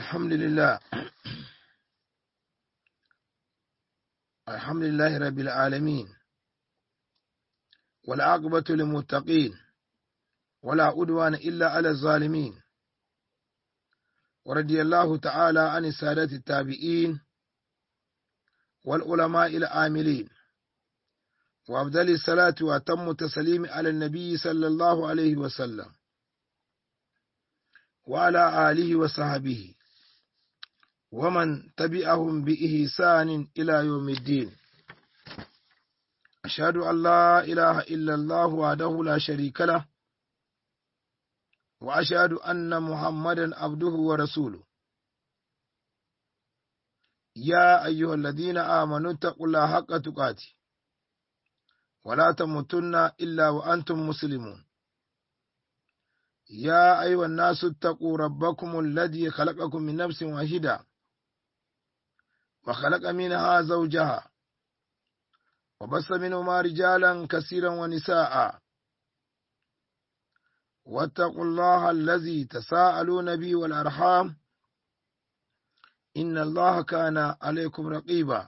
الحمد لله الحمد لله رب العالمين والعاقبة للمتقين ولا عدوان إلا على الظالمين ورضي الله تعالى عن السادة التابعين والعلماء العاملين وأفضل الصلاة وأتم التسليم على النبي صلى الله عليه وسلم وعلى آله وصحبه ومن تبعهم بإحسان إلى يوم الدين أشهد أن لا إله إلا الله وحده لا شريك له وأشهد أن محمدا عبده ورسوله يا أيها الذين آمنوا اتقوا الله حق تقاته ولا تموتن إلا وأنتم مسلمون يا أيها الناس اتقوا ربكم الذي خلقكم من نفس واحدة وخلق منها زوجها وبث منهما رجالا كثيرا ونساء واتقوا الله الذي تساءلون به والأرحام إن الله كان عليكم رقيبا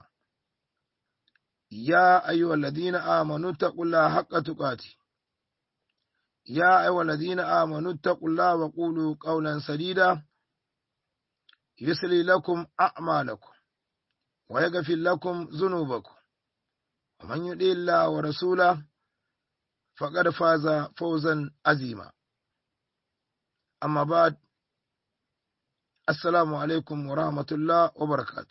يا أيها الذين آمنوا اتقوا الله حق تقاته يا أيها الذين آمنوا اتقوا الله وقولوا قولا سديدا يسلي لكم أعمالكم ويغفر لكم ذنوبكم ومن يطع الله ورسوله فقد فاز فوزا عظيما أما بعد السلام عليكم ورحمة الله وبركاته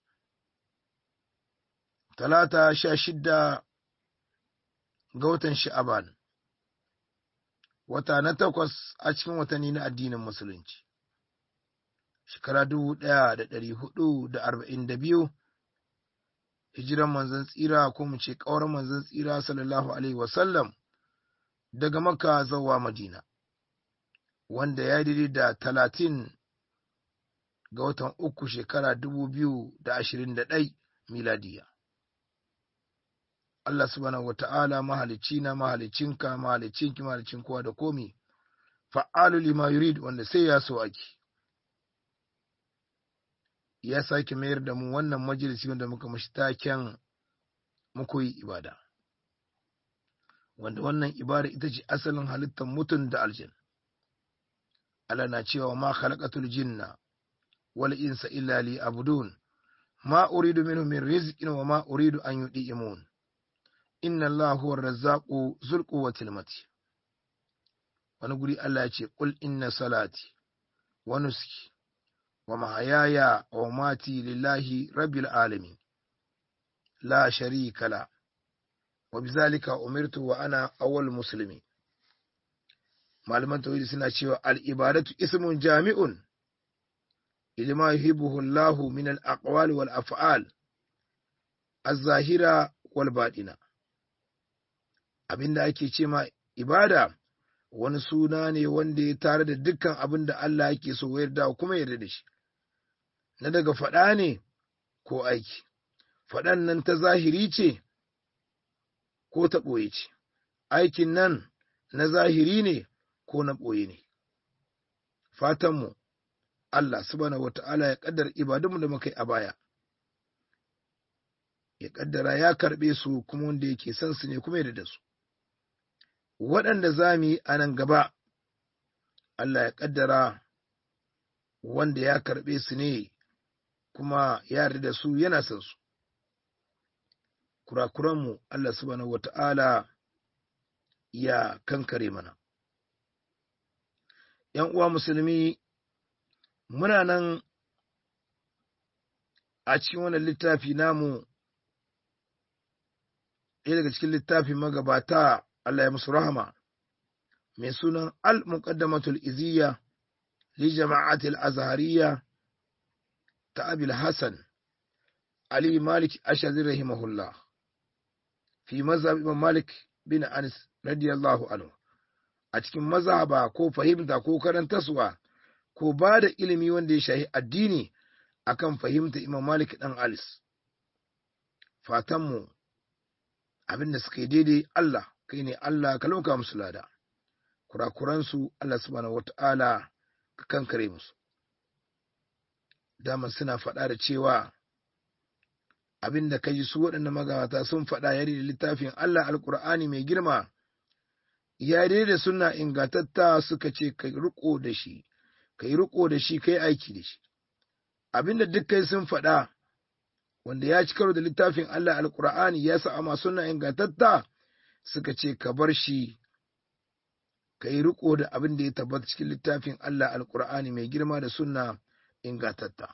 ثلاثة شاشدة قوة شعبان wata na takwas a cikin watanni na addinin musulunci shekara dubu ɗaya da ɗari hudu da arba'in da biyu hijiran manzon tsira ko mu ce ƙawar manzon tsira sallallahu alaihi wasallam daga makka zuwa madina wanda ya daidai da talatin ga watan uku shekara dubu biyu da ashirin da ɗai miladiya Allah subhanahu wa ta'ala mahalicci na mahalicinka mahalicinki mahalicin kowa da komi fa'alu lima yurid wanda sai ya so ake ya sake mayar da mu wannan majalisi wanda muka mashi taken muku yi ibada wanda wannan ibada ita ce asalin halittar mutum da aljan Allah na cewa ma khalaqatul jinna wal insa illa li abudun ma uridu minhum min rizqin wa ma uridu an yudi'imun inna Allah huwa razzaqu zul quwwatil mati wani guri Allah ya ce qul inna salati wa nuski wa mahayaya wa mati lillahi rabbil alamin la sharika la wa bizalika umirtu wa ana awwal muslimin malaman tauhidi suna cewa al ibadatu ismun jami'un ilma yuhibbuhu Allah min al aqwali wal af'al az-zahira wal baɗina abin da ake ce ma ibada wani suna ne wanda ya tare da dukkan abin da Allah yake so yarda kuma yarda da shi na daga faɗa ne ko aiki faɗan nan ta zahiri ce ko ta ɓoye ce aikin nan na zahiri ne ko na ɓoye ne fatanmu Allah subhanahu wata'ala ya ƙaddar ibadunmu da muka yi a baya ya ƙaddara ya karɓe su kuma wanda yake son su ne kuma yarda da su waɗanda za mu yi a nan gaba, Allah ya ƙaddara wanda ya karɓe su ne kuma ya yarda da su yana son su. Kurakuranmu Allah subhanahu wa ta'ala ya kankare mana. ‘Yan uwa musulmi, muna nan a cikin wannan littafi namu, ɗaya daga cikin littafin magabata Allah ya musu rahama mai sunan al-muqaddamatul iziyya li jama'atil azhariya ta abil hasan ali malik ashazir rahimahullah fi mazhab imam malik bin anas radiyallahu anhu a cikin mazhaba ko fahimta ko karantaswa ko ba da ilimi wanda ya shahi addini akan fahimta imam malik dan alis fatanmu abin da suka yi daidai Allah kai ne Allah ka lauka musu lada kurakuransu Allah subhanahu wata'ala ka kankare musu dama suna faɗa da cewa abin da ka ji su waɗanda magabata sun faɗa yare da littafin Allah alƙur'ani mai girma ya da suna ingantatta suka ce ka riko da shi ka yi riko da shi ka yi aiki da shi abin da dukkan sun faɗa wanda ya ci karo da littafin Allah alƙur'ani ya sa amma suna ingantatta suka ce ka bar shi ka yi riko da abin da ya tabbata cikin littafin Allah alƙur'ani mai girma da sunna ingantatta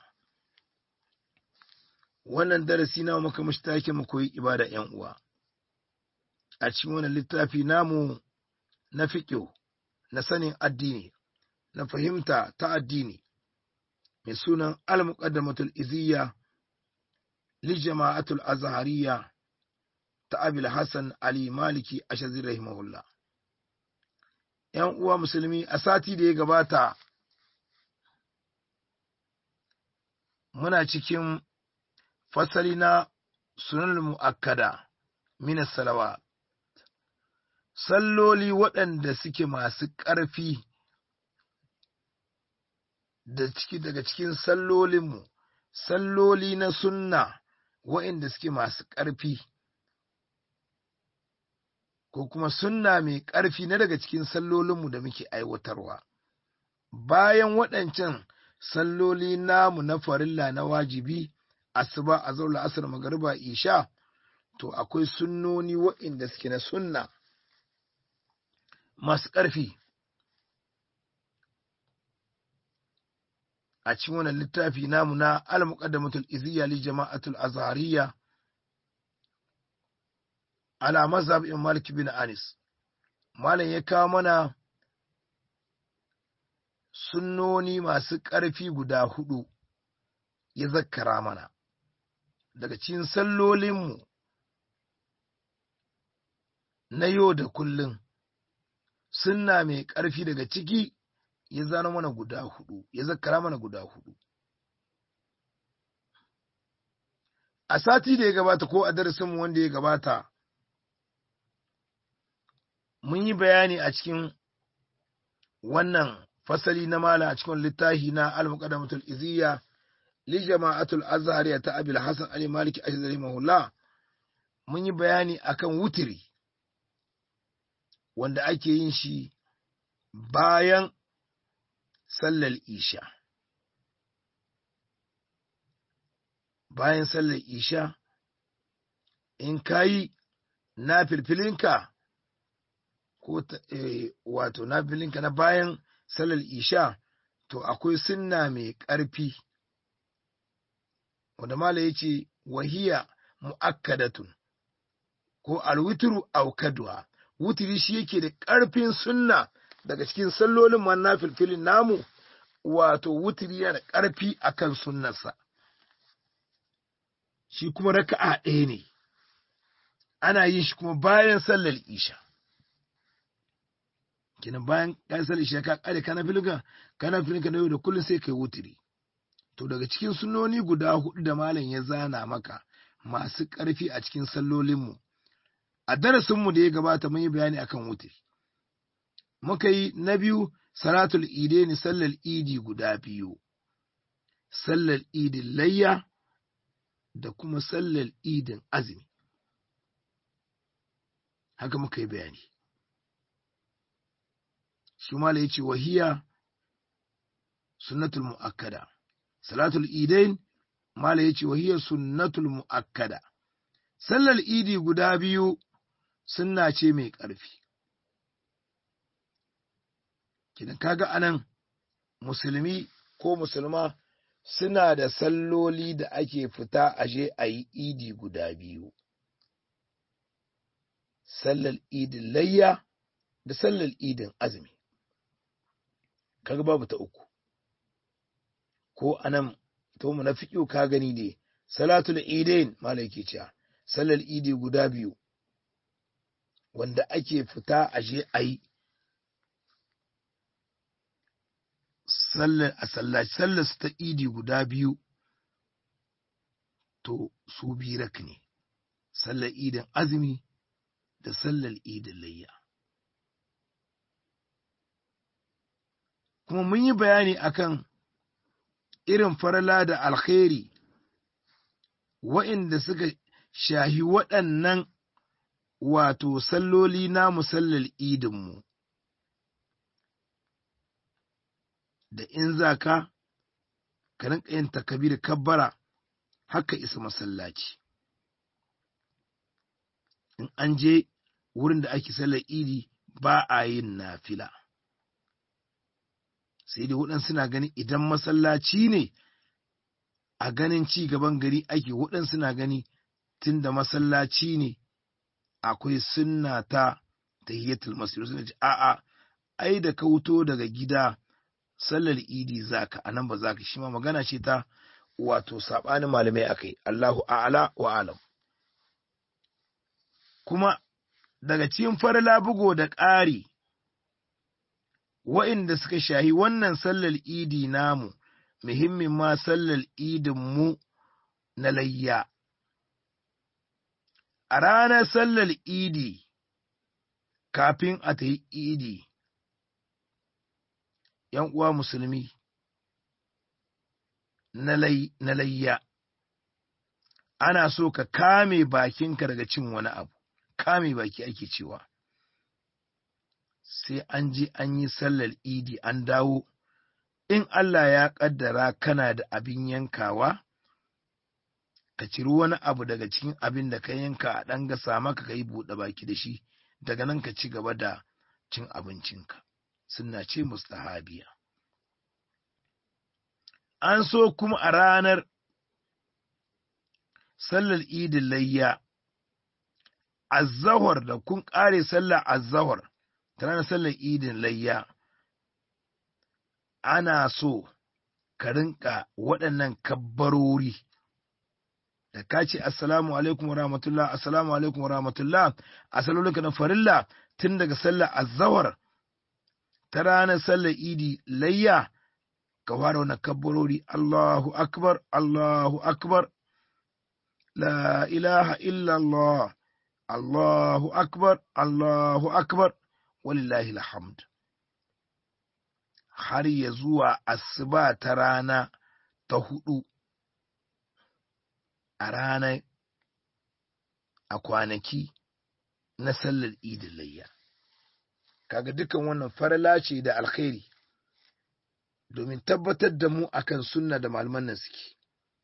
wannan darasi na muka mashi take mu koyi ibada ‘yan uwa, a cikin wannan littafi namu na fiƙo, na sanin addini, na fahimta ta addini, mai sunan al-muqaddamatul iziyya li jama'atul azhariya ta abil hassan ali maliki ashazir rahimahullah ‘yan uwa musulmi a sati da ya gabata muna cikin fasali na sunan mu'akkada minas salawa salloli waɗanda suke masu ƙarfi da ciki daga cikin sallolinmu salloli na sunna waɗanda suke masu ƙarfi ko kuma sunna mai ƙarfi na daga cikin sallolinmu da muke aiwatarwa bayan waɗancan salloli namu na farilla na wajibi asuba a zaula asar magariba isha to akwai sunnoni waɗanda suke na sunna masu ƙarfi a cikin wannan littafi namu na al-muqaddamatul iziyya li jama'atul azhariya ala mazhab ibn malik bin anis malam ya kawo mana sunnoni masu ƙarfi guda hudu ya zakkara mana daga cikin sallolinmu na yau da kullum sunna mai ƙarfi daga ciki ya zana mana guda hudu ya zakkara mana guda hudu a sati da ya gabata ko a darasinmu wanda ya gabata mun yi bayani a cikin wannan fasali na mala a cikin littafi na al-muqaddamatul iziyya li jama'atul azhariya ta abil hasan ali maliki ashzari mahullah mun yi bayani akan wutiri wanda ake yin shi bayan sallar isha bayan sallar isha in kayi na filfilinka ko wato na filinka na bayan sallar isha to akwai sunna mai ƙarfi wanda mala ya ce wahiya mu'akkadatun ko alwitru aukaduwa wutiri shi yake da ƙarfin sunna daga cikin sallolin man na filfilin namu wato wutiri yana da ƙarfi akan sunnarsa shi kuma raka'a ɗaya ne ana yin shi kuma bayan sallar isha kenan bayan ka sallar isha ka kare kana filga kana filga na yau da kullum sai kai wutiri to daga cikin sunnoni guda hudu da malam ya zana maka masu ƙarfi a cikin sallolinmu a darasinmu da ya gabata mun yi bayani akan wutiri muka yi na biyu salatul idaini sallar idi guda biyu sallar idin layya da kuma sallar idin azumi haka muka yi bayani shi mala ya ce wahiya sunnatul mu'akkada salatul idain mala ya ce wahiya sunnatul mu'akkada sallar idi guda biyu sunna ce mai ƙarfi kidan kaga anan musulmi ko musulma suna da salloli da ake fita aje a yi idi guda biyu sallar idin layya da sallar idin azumi kaga babu ta uku ko anan to mu na fiƙo ka gani ne salatul idain malai ke cewa sallar idi guda biyu wanda ake fita aje a yi sallar a sallaci sallar ta idi guda biyu to su birak ne sallar idin azumi da sallar idin layya kuma mun yi bayani akan irin farla da alkhairi wa'inda suka shahi waɗannan wato salloli na musallar idinmu da in za ka ka rinka yin takabir kabbara haka isa masallaci in an je wurin da ake sallar idi ba a yin nafila sai dai waɗansu na gani idan masallaci ne a ganin ci gaban gari ake waɗansu na gani tun da masallaci ne akwai sunna ta tahiyatul masjid suna ce a'a ai da ka wuto daga gida sallar idi zaka anan ba zaka shi ma magana ce ta wato sabanin malamai akai Allahu a'ala wa alam kuma daga cikin farla bugo da ƙari wa'inda suka shahi wannan sallar idi namu muhimmin ma sallar idin mu na layya a ranar sallar idi kafin a ta yi idi ‘yan uwa musulmi na layya ana so ka kame bakinka daga cin wani abu kame baki ake cewa sai an je an yi sallar idi an dawo in Allah ya ƙaddara kana da abin yankawa ka ciri wani abu daga cikin abin da ka yanka a ɗan gasa maka ka yi buɗe baki da shi daga nan ka ci gaba da cin abincinka suna ce mustahabiya an so kuma a ranar sallar idin layya azzahar da kun ƙare sallar azzahar ta ranar sallar idin layya ana so ka rinka waɗannan kabbarori da ka ce assalamu alaikum wa rahmatullah assalamu alaikum wa rahmatullah a salolinka na farilla tun daga sallar azzawar ta ranar sallar idi layya ka fara wannan kabbarori Allahu akbar Allahu akbar la ilaha illallah Allahu akbar Allahu akbar walillahi alhamd har ya zuwa asuba ta rana ta hudu a ranar a kwanaki na sallar idin layya kaga dukan wannan farala ce da alkhairi domin tabbatar da mu akan sunna da malaman nan suke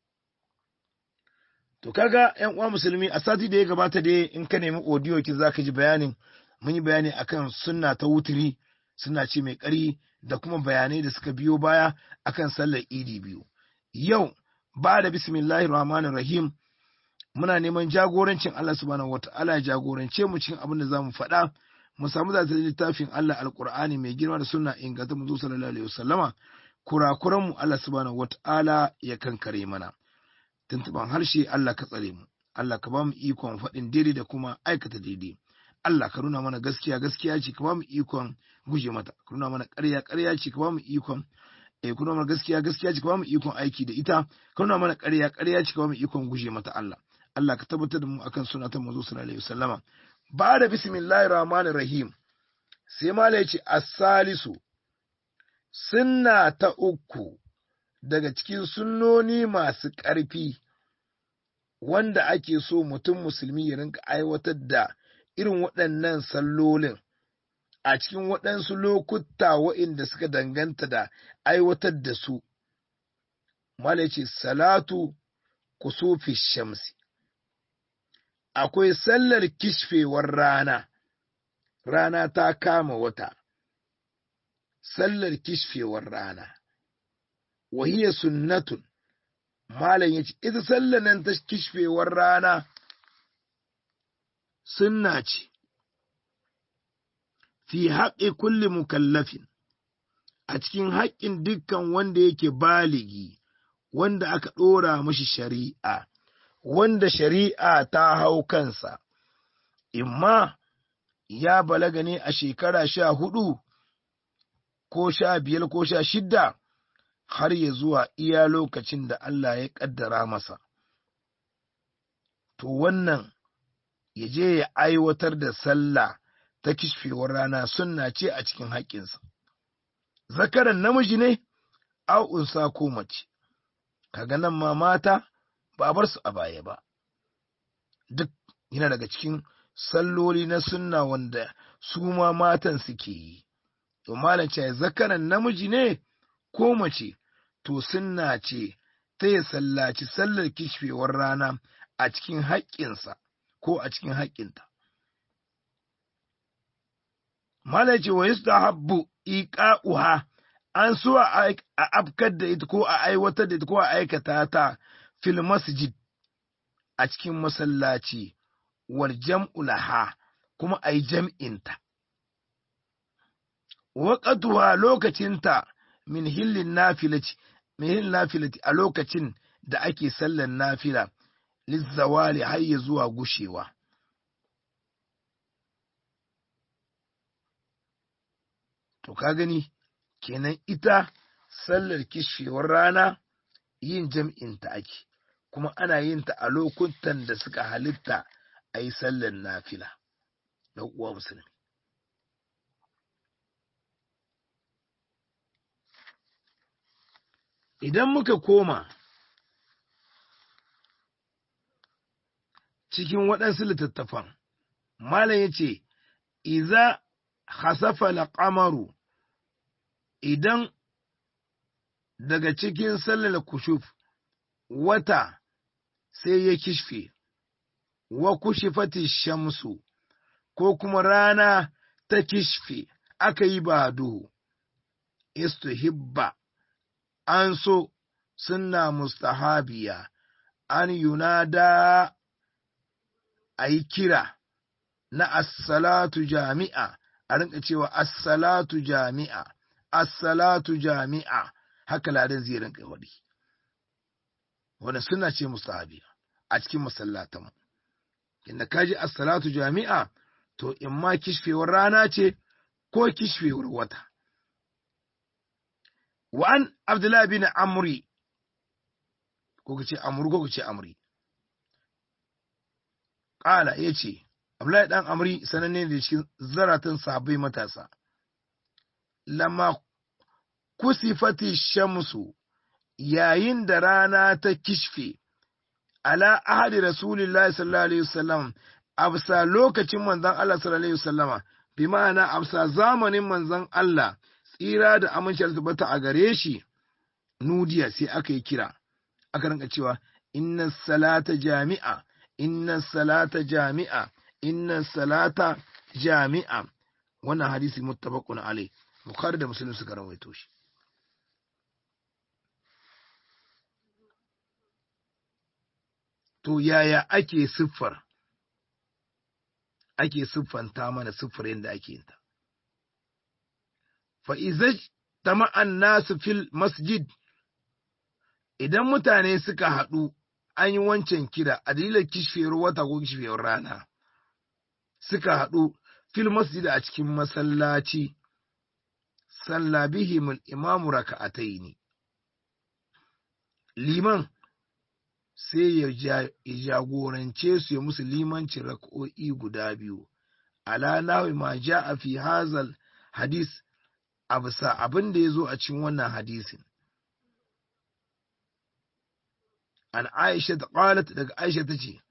to kaga yan uwa musulmi a sati da ya gabata dai in ka nemi audio ki zaka ji bayanin mun yi bayani akan sunna ta wuturi suna ce mai ƙari da kuma bayanai da suka biyo baya akan sallar idi biyu yau ba da bismillahir rahmanir rahim muna neman jagorancin Allah subhanahu wata'ala ya jagorance mu cikin abin da zamu faɗa mu samu zata littafin Allah alqur'ani mai girma da sunna inganta mu sallallahu alaihi wasallama kurakuran mu Allah subhanahu wata'ala ya kankare mana tuntuban harshe Allah ka tsare mu Allah ka ba mu ikon faɗin daidai da kuma aikata daidai Allah ka nuna mana gaskiya gaskiya ce ka ba mu ikon guje mata ka nuna mana ƙarya ƙarya ce ka ba mu ikon eh ka nuna mana gaskiya gaskiya ce ka ba mu ikon aiki da ita ka nuna mana ƙarya ƙarya ce ka ba mu ikon guje mata Allah Allah ka tabbatar da mu akan sunna ta manzo sallallahu alaihi wasallama ba da bismillahir rahmanir rahim sai mala yace as-salisu sunna ta uku daga cikin sunnoni masu ƙarfi wanda ake so mutum musulmi ya rinka aiwatar da irin waɗannan sallolin a cikin waɗansu lokuta waɗanda suka danganta da aiwatar da su. Mala ce salatu kusufi shamsi. Akwai sallar kishfewar rana, rana ta kama wata, sallar kishfewar rana, wahiya sunnatun, Malam ya ce, ita sallar nan ta kishfewar rana sunna ce, fi haƙe kulli mukallafin, a cikin haƙƙin dukkan wanda yake baligi, wanda aka ɗora mashi shari'a, wanda shari'a ta hau kansa, imma ya balaga ne a shekara sha hudu, ko sha biyar ko sha shidda, har ya zuwa iya lokacin da Allah ya ƙaddara masa. To wannan ya je ya aiwatar da sallah ta kishfewar rana sunna ce a cikin haƙƙinsa. Zakaran namiji ne, unsa ko mace, kaga nan ma mata ba a bar su a baya ba duk yana daga cikin salloli na sunna wanda su ma matan suke yi to malam ce zakaran namiji ne ko mace to sunna ce ta ya sallaci sallar kishfewar rana a cikin haƙƙinsa ko a cikin haƙƙinta malam ce wa yustahabbu iqa'uha an so a afkar da ita ko a aiwatar da ita ko a aikata ta fil masjid a cikin masallaci wal jam'u laha kuma a yi jam'inta. Waƙatuwa lokacinta min hillin nafilati, min hillin nafilati a lokacin da ake sallan nafila, lizzawali har ya zuwa gushewa. To ka gani, kenan ita sallar kishewar rana yin jam'inta ake. kuma ana yin ta a lokutan da suka halitta a yi sallar nafila na uwa musulmi. Idan muka koma cikin waɗansu littattafan, Malam ya ce, Iza hasafa laƙamaru idan daga cikin sallar kushuf wata sai ya kishfe, wa kushifati shamsu, ko kuma rana ta kishfe aka yi ba duhu, istuhibba an so sunna mustahabiya an yunada a yi kira na assalatu jami'a a rinka cewa assalatu jami'a assalatu jami'a haka ladan zai rinka waɗi. wanda suna ce mustahabiya a cikin masallatan inda kaji as-salatu jami'a to in ma kishfewar rana ce ko kishfewar wata wa an abdullahi bin amri ko kace amru ko kace amri qala yace abdullahi dan amri sananne da cikin zaratan sahabbai matasa lama kusifati shamsu yayin da rana ta kishfe ala ahadi rasulillahi sallallahu alaihi wasallam absa lokacin manzon Allah sallallahu alaihi wasallama bi ma'ana absa zamanin manzon Allah tsira da amincin tabbata a gare shi nudiya sai aka yi kira aka rinka cewa inna salata jami'a inna salata jami'a inna salata jami'a wannan hadisi muttafaqun alai bukhari da muslim suka rawaito shi to yaya ake siffar ake siffanta mana siffar yadda ake yin ta fa izaj tama'an nasu fil masjid idan mutane suka haɗu an yi wancan kira a dalilin kishfiyar wata ko kishfiyar rana suka haɗu fil masjid a cikin masallaci salla bihim imamu raka'ataini liman sai ya jagorance su ya musu limancin raka'o'i guda biyu ala nawi ma a fi hazal hadis a bisa abin da ya zo a cikin wannan hadisin an aisha ta qalat daga aisha ta ce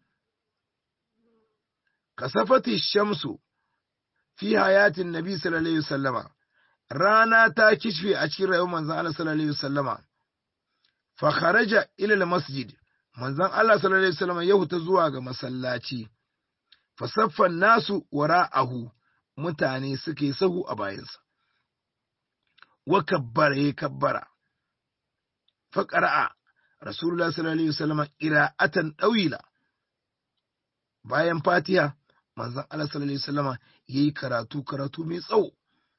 kasafati shamsu fi hayatin nabi sallallahu alaihi wasallama rana ta kishfe a cikin rayuwar manzon Allah sallallahu alaihi wasallama fa kharaja ila al-masjid manzon Allah sallallahu alaihi wasallama ya huta zuwa ga masallaci fa saffan nasu wara'ahu mutane suka yi sahu a bayansa wa kabbara ya kabbara fa qara'a rasulullah sallallahu alaihi wasallama qira'atan dawila bayan fatiha manzon Allah sallallahu alaihi wasallama yayi karatu karatu mai tsawo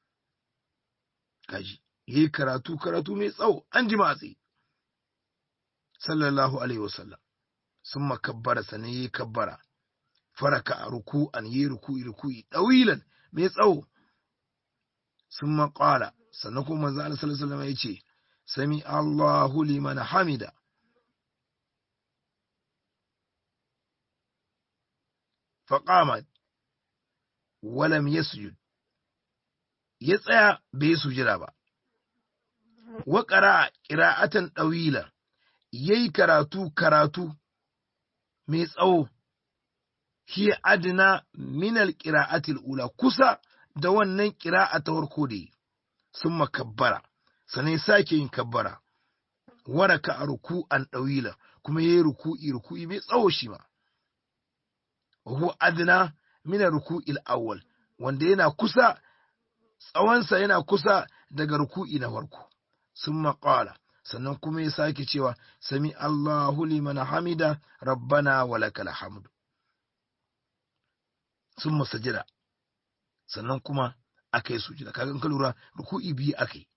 kaji yayi karatu karatu mai tsawo an ji matsi sallallahu alaihi wasallam sun makabbara sanan yayi kabbara faraka a ruku'an yayi ruku'i ruku'i dawilan mai tsawo sun maƙala sannan kuma manzon Allah sallallahu alaihi wasallama yace sami Allahu liman hamida فقامت ولم يسجد ya tsaya bai sujira ba wa ƙara ƙira'atan ɗawila yayi karatu karatu mai tsawo hi adna min alqira'atil ula kusa da wannan qira'a ta farko da sun makabbara sanai sake yin kabbara waraka a ruku'an ɗawila kuma yayi ruku'i ruku'i mai tsawo shi ma huwa adna min ruku'il awwal wanda yana kusa tsawonsa yana kusa daga ruku'i na farko sun maƙala sannan kuma ya sake cewa sami Allahu liman hamida rabbana wa lakal hamdu sun masajida sannan kuma aka yi sujida kaga in ka lura ruku'i biyu aka yi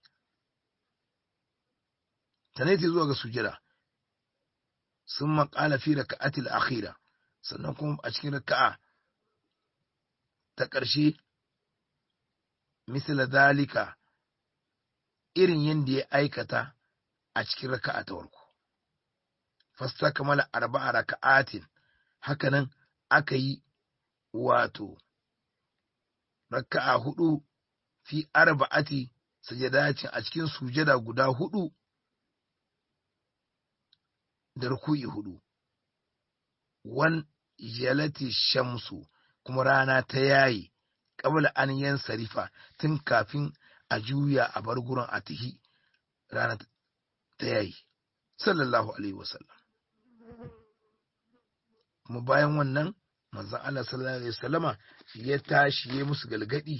sanai ta zuwa ga sujida sun maƙala fi raka'atil akhira sannan kuma a cikin raka'a ta ƙarshe misala dalika irin yadda ya aikata a cikin raka'a ta farko fasta kamala arba'a raka'atin hakanan aka yi wato raka'a hudu fi arba'ati sajadatin a cikin sujada guda hudu da ruku'i hudu wan jalati shamsu kuma rana ta yayi qabla an yansarifa tun kafin a juya a bar gurin a tihi rana ta yayi sallallahu alaihi wasallam kuma bayan wannan manzon Allah sallallahu alaihi wasallama ya tashi ya musu galgadi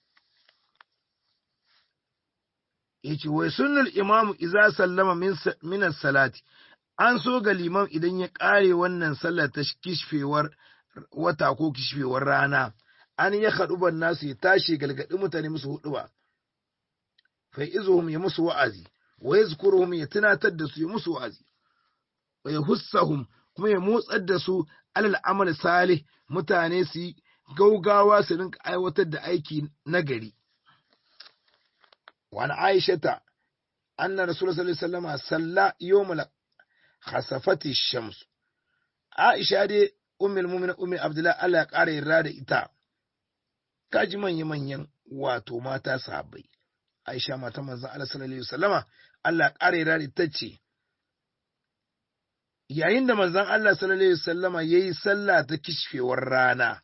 yace wai sunnul imamu idza sallama min salati an so ga liman idan ya kare wannan sallar ta kishfewar wata ko kishfewar rana an ya ban nasu ya tashi galgadi mutane musu hudu ba fa izuhum ya musu wa'azi wa yazkuruhum ya tunatar da su ya musu wa'azi wa yahussahum kuma ya motsar da su alal amal salih mutane su yi gaugawa su rinka aiwatar da aiki nagari wa an aishata anna rasulullah sallallahu alaihi wasallam salla yawmal khasafati shams aisha dai ummul mu'minin ummi abdullah Allah ya kara yarda da ita kaji manya manyan wato mata sahabbai aisha mata manzon Allah sallallahu alaihi wasallama Allah ya kara yarda da ita ce yayin da manzon Allah sallallahu alaihi wasallama yayi sallah ta kishfewar rana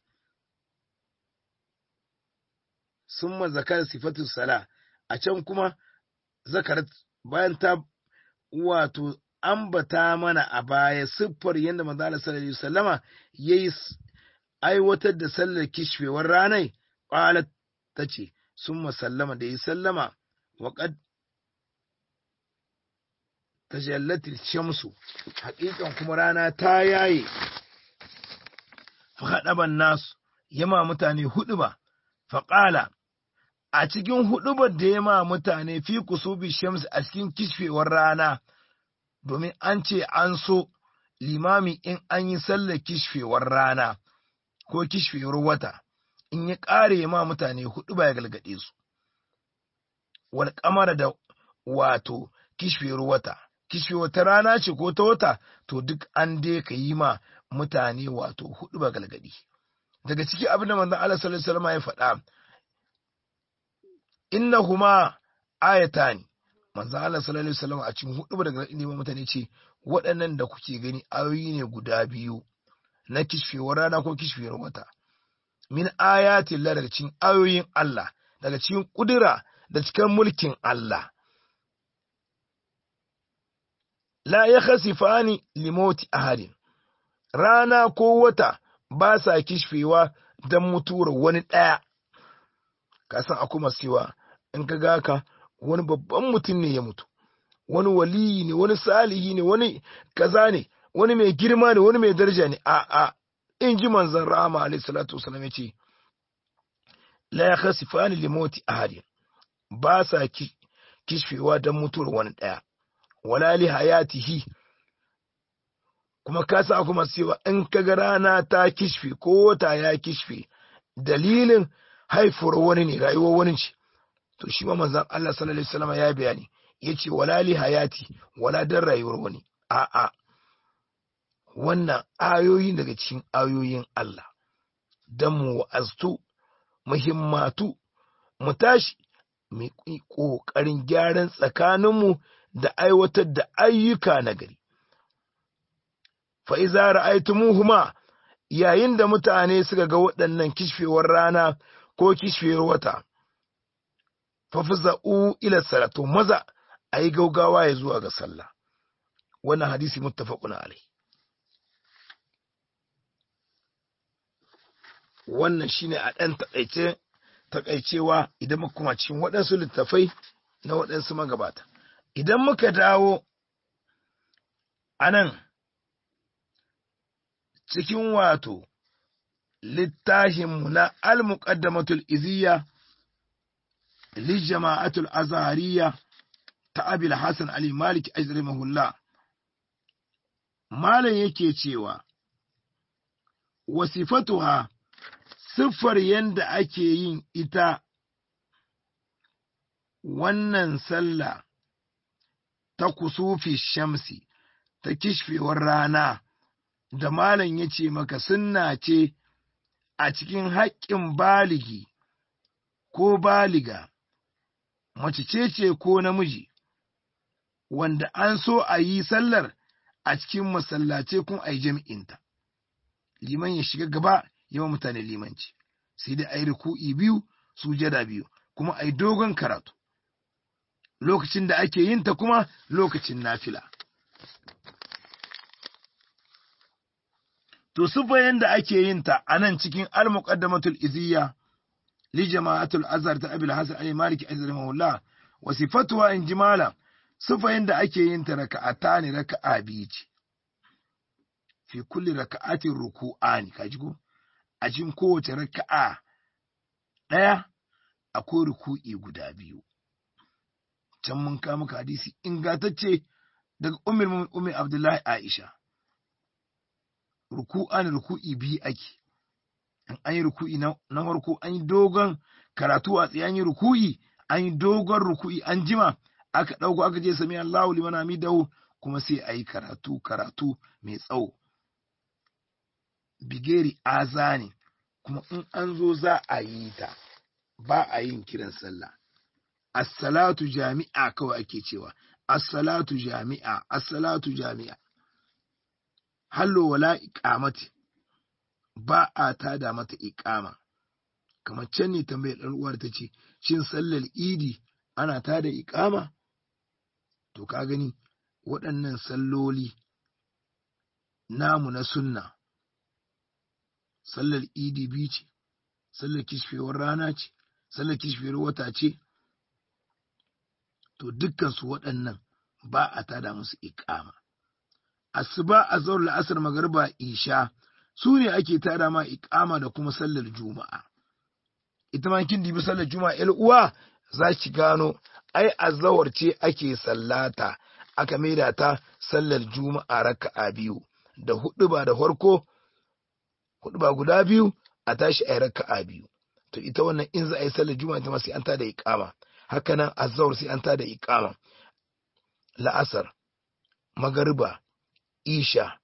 summa zakar sifatu sala a can kuma zakarat bayan ta wato ambata mana a baya siffar yadda manzo Allah sallallahu alaihi wasallama yayi aiwatar da sallar kishfewar ranai qalat tace summa sallama da yi sallama wa qad tajallati shamsu haƙiƙan kuma rana ta yaye faɗaban nasu yama mutane hudu ba faƙala a cikin hudubar da yama mutane fi kusubi shamsu a cikin kishfewar rana domin an ce an so limami in an yi sallar kishfewar rana ko kishfewar wata in ya ƙare ma mutane hudu ba ya galgade su wal kamara da wato kishfewar wata kishfewar ta rana ce ko ta wata to duk an dai ka yi ma mutane wato hudu ba galgadi daga ciki abin da manzon Allah sallallahu alaihi wasallam ya faɗa innahuma ayatani manzo Allah sallallahu alaihi wasallam a cikin hudu daga ilimin mutane ce waɗannan da kuke gani ayoyi ne guda biyu na kishfewar rana ko kishfewar wata min ayatin Allah daga cikin ayoyin Allah daga cikin kudura da cikin mulkin Allah la ya khasifani limoti ahadin rana ko wata ba sa kishfewa don mutuwar wani ɗaya ka san akwai masu cewa in ka ga ka wani babban mutum ne ya mutu wani waliyi ne wani salihi ne wani kaza ne wani mai girma ne wani mai daraja ne a a in ji manzon rahama alayhi salatu wasallam yace la yakhsifani li mauti ahadin ba sa ki kishfewa dan mutuwar wani daya wala li hayatihi kuma ka sa kuma cewa in ka ga rana ta kishfe ko wata ya kishfe dalilin haifuwar wani ne rayuwar wani ce to shi ma manzon Allah sallallahu alaihi wasallam ya bayani yace wala li hayati wala dan rayuwar wani a'a wannan ayoyi daga cikin ayoyin Allah dan mu wa'aztu muhimmatu mu tashi mu ƙoƙarin gyaran tsakaninmu da aiwatar da ayyuka na gari fa iza ra'aytumuhuma yayin da mutane suka ga waɗannan kishfewar rana ko kishfewar wata fafza'u ila salatu maza ayi gaugawa ya zuwa ga sallah wannan hadisi muttafaqun alai wannan shine a ɗan taƙaice taƙaicewa idan muka kuma cikin waɗansu littafai na waɗansu magabata idan muka dawo a nan cikin wato littafinmu na al-muqaddamatul iziyya li jama'atul azhariya ta abil hasan ali malik ajrimahullah malam yake cewa wasifatuha siffar yanda ake yin ita wannan sallah ta kusufi shamsi ta kishfewar rana da malam ya ce maka sunna ce a cikin haƙƙin baligi ko baliga mace ce ce ko namiji wanda an so a yi sallar a cikin masallace kun a yi jami'inta liman ya shiga gaba yawan mutane limanci sai dai a yi ruku'i biyu sujada biyu kuma a yi dogon karatu lokacin da ake yin ta kuma lokacin nafila to sufayen da ake yin ta a nan cikin al-muqaddamatul iziyya li jama'atul azhar ta abil hasan ali maliki azrimahullah wa sifatuha in jimala sufayen da ake yin ta raka'ata ne raka'a biyu ce fi kulli raka'atin ruku'ani kaji ko a cikin kowace raka'a ɗaya akwai ruku'i guda biyu can mun kawo maka hadisi ingantacce daga ummul ummi abdullahi aisha ruku'an ruku'i biyu ake in an yi ruku'i na farko an yi dogon karatu a tsaye an yi ruku'i an yi dogon ruku'i an jima aka ɗauko aka je sami Allahu liman hamidahu kuma sai a yi karatu karatu mai tsawo bigeri azani kuma in an zo za a yi ta ba a yin kiran sallah as-salatu jami'a kawai ake cewa as-salatu jami'a as-salatu jami'a hallo wala iqamati ba a tada mata iqama kamar can ne tambayar ɗan uwar ta ce shin sallar idi ana tada iqama to ka gani waɗannan salloli namu na sunna sallar idi biyu ce sallar kishfewar rana ce sallar kishfewar wata ce to dukkansu waɗannan ba a tada musu iƙama asuba a zaur la'asar magarba isha su ne ake tada ma iƙama da kuma sallar juma'a ita ma kin dibi sallar juma'a ƴar uwa za ki gano ai azawar ce ake sallata aka maida ta sallar juma'a raka'a biyu da hudu ba da farko hudu ba guda biyu a tashi a yi raka'a biyu to ita wannan in za a yi sallar juma'a ita ma sai an tada iqama haka nan azhar sai an tada iqama la'asar magariba isha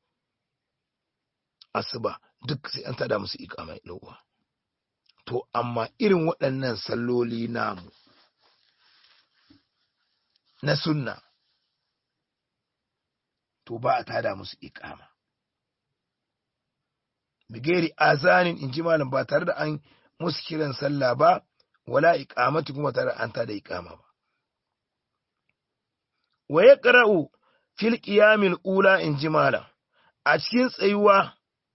asuba duk sai an tada musu iqama yawa to amma irin waɗannan salloli namu na sunna to ba a tada musu iqama bigeri azanin in ji malam ba tare da an musu kiran sallah ba wala iqamati kuma tare an tada iqama ba wa yaqra'u fil qiyamil ula in ji malam a cikin tsayuwa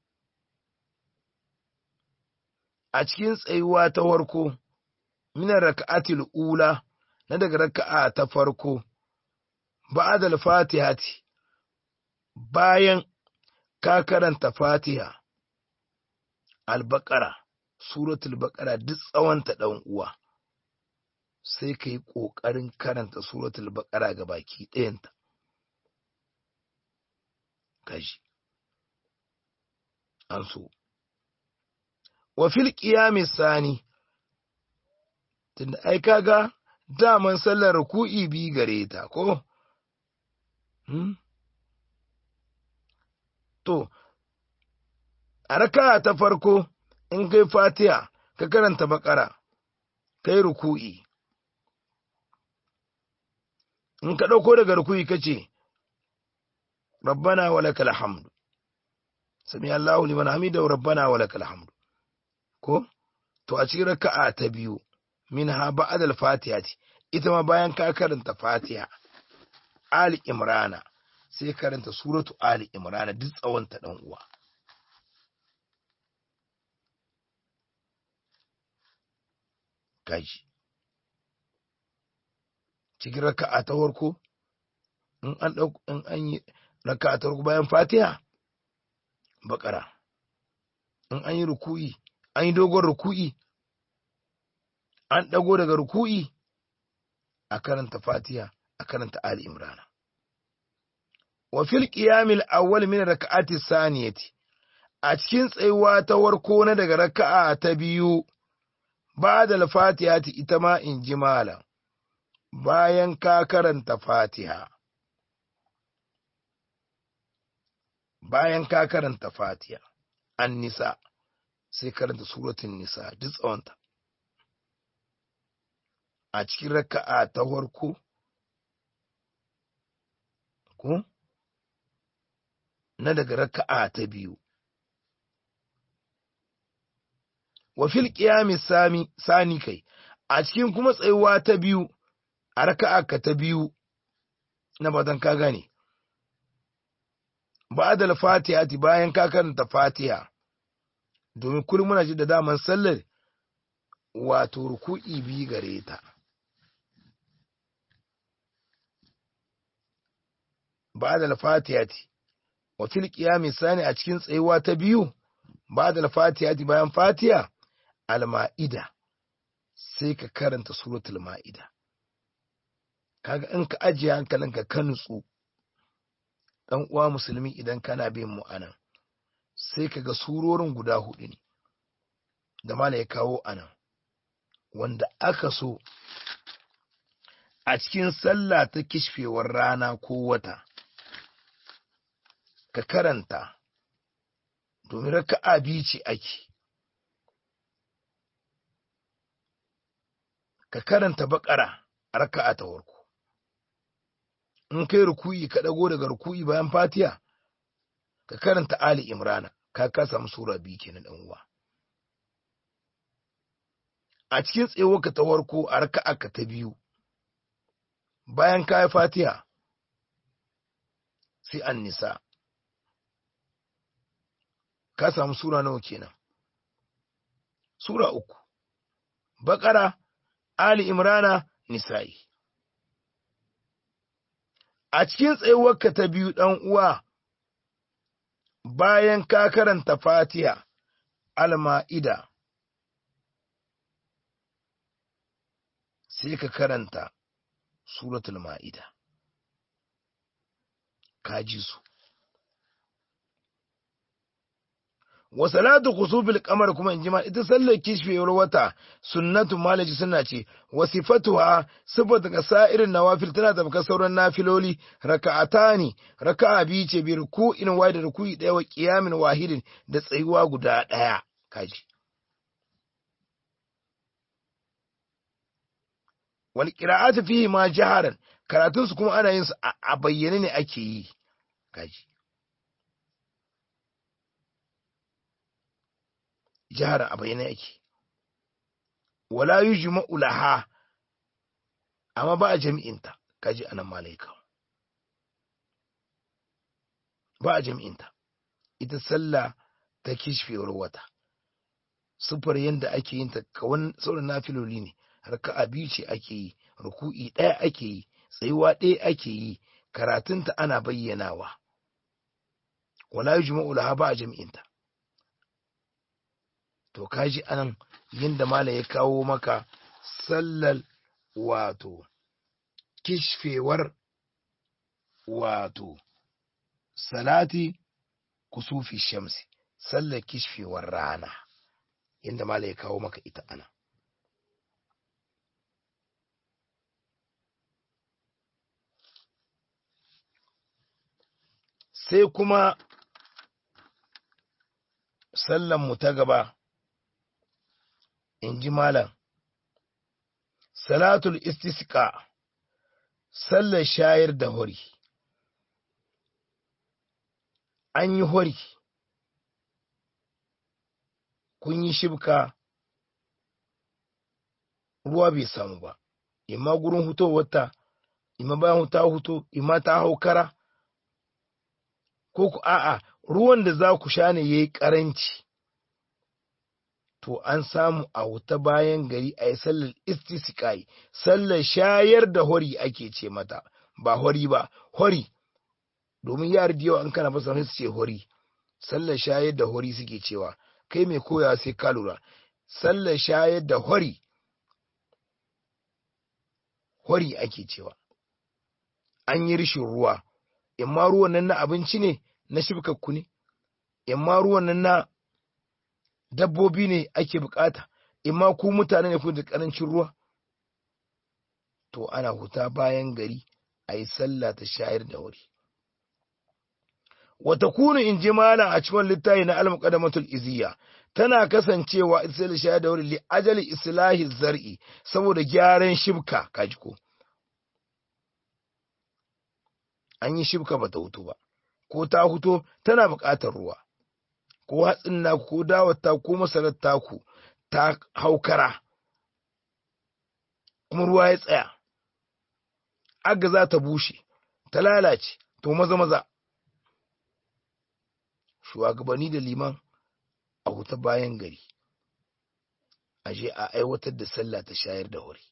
a cikin tsayuwa ta farko min raka'atil ula na daga raka'a ta farko ba'da al-fatihati bayan ka karanta fatiha al-baqara suratul baqara duk tsawonta dan uwa sai ka yi ƙoƙarin karanta suratul baqara ga baki ɗayanta kashi an so wa fil qiyami sani tunda ai kaga daman sallar ruku'i bi gare ta ko hmm? to a raka ta farko in kai fatiha ka karanta bakara kai ruku'i in ka ɗauko daga ruku'i ka ce rabbana wa lakal hamdu sami Allahu liman hamida rabbana wa lakal hamdu ko to a cikin raka'a ta biyu minha ba'dal fatihati ita ma bayan ka karanta fatiha ali imrana sai karanta suratu ali imrana duk tsawon ta dan uwa kaji cikin raka'a ta farko in an ɗauko in an yi raka'a ta farko bayan fatiha bakara in an yi ruku'i an yi dogon ruku'i an ɗago daga ruku'i a karanta fatiha a karanta ali imrana wa fil qiyamil awwal min raka'ati saniyati a cikin tsayuwa ta warko na daga raka'a ta biyu ba da fatihati ita ma in ji malam bayan ka karanta fatiha bayan ka karanta fatiha an nisa sai karanta suratun nisa duk tsawonta a cikin raka'a ta farko ko na daga raka'a ta biyu wa fil qiyami sami sani kai a cikin kuma tsayuwa ta biyu a raka'a ka ta biyu na badan ka gane ba'da fatiha bayan ka karanta fatiha domin kullum muna ji da daman sallar wato ruku'i bi gare ta ba'da fatiha wa fil qiyami sani a cikin tsayuwa ta biyu ba'da fatiha bayan fatiha al-ma'ida sai ka karanta suratul ma'ida kaga in ka ajiye hankalinka ka nutsu dan uwa musulmi idan kana bin mu anan sai kaga surorin guda hudu ne da mala ya kawo anan wanda aka so a cikin sallah ta kishfewar rana ko wata ka karanta domin raka'a biyu ce ake ka karanta bakara a raka'a ta farko in kai ruku'i ka dago daga ruku'i bayan fatiha ka karanta ali imrana ka ka samu sura biyu kenan dan uwa a cikin ka ta farko a raka'a ka ta biyu bayan ka yi fatiha sai an nisa ka samu sura nawa kenan sura uku bakara ali imrana nisa'i a cikin tsayuwarka ta biyu ɗan uwa bayan ka karanta fatiha al-ma'ida sai ka karanta suratul ma'ida ka ji su wa salatu khusufil qamar kuma in jima ita sallar kishfewar wata sunnatu malaji sunna ce wa sifatuha sifatu ga sa'irin nawafil tana tabka sauran nafiloli raka'atani raka'a biyu ce bi ruku'in wa da ruku'i daya wa qiyamin wahidin da tsayuwa guda daya kaji wal qira'atu fihi ma jaharan karatun su kuma ana yin su a bayyane ne ake yi kaji jihara a bayyana yake wala yujma'u laha amma ba a jami'inta kaji anan malaika ba a jami'inta ita sallah ta kishfewar wata sufar yadda ake yin ta kawan sauran nafiloli ne raka'a biyu ce ake yi ruku'i ɗaya ake yi tsayuwa ɗaya ake yi karatunta ana bayyanawa wala yujma'u laha ba a jami'inta to kaji anan yadda mala ya kawo maka sallar wato kishfewar wato salati kusufi shamsi sallar kishfewar rana yadda mala ya kawo maka ita anan sai kuma sallanmu ta gaba in ji malam salatul istisqa sallar shayar da hori an yi hori kun yi shibka ruwa bai samu ba imma gurin hutowarta imma bayan ta huto imma ta hau kara ko ku a'a ruwan da za ku sha ne ya yi ƙaranci to an samu a wuta bayan gari a yi sallar istisqai sallar shayar da hori ake ce mata ba hori ba hori domin yara da yawa an kana fasa su ce hori sallar shayar da hori suke cewa kai mai koya sai ka lura sallar shayar da hori hori ake cewa an yi rishin ruwa imma ruwan nan na abinci ne na shibkakku ne imma ruwan nan na dabbobi ne ake bukata imma ku mutane ne ku da karancin ruwa to ana huta bayan gari a yi sallah ta shayar da wuri wata kunu in ji malam a cikin littafi na al-muqaddamatul iziyya tana kasancewa ita sai shayar da wuri li ajali islahi zar'i saboda gyaran shibka kaji ko an yi shibka bata hutu ba ko ta huto tana buƙatar ruwa ko hatsin naku ko dawar ta ko masarar taku ta haukara kuma ruwa ya tsaya aga za ta bushe ta lalace to maza maza shugabanni da liman a huta bayan gari a je a aiwatar da sallah ta shayar da wuri